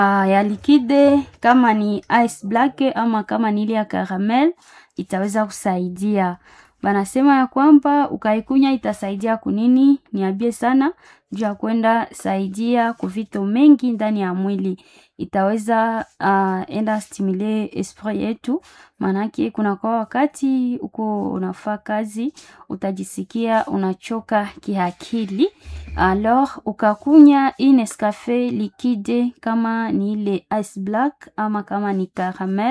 uh, ya likide kama ni ice black ama kama ni ile ya caramel itaweza kusaidia. Banasema ya kwamba ukaikunya itasaidia kunini? Niambie sana juu ya kwenda saidia kuvito mengi ndani ya mwili, itaweza uh, enda stimule esprit yetu, maanake kuna kwa wakati uko unafaa kazi utajisikia unachoka kiakili, alors ukakunya hii Nescafe liquide kama ni ile ice black ama kama ni caramel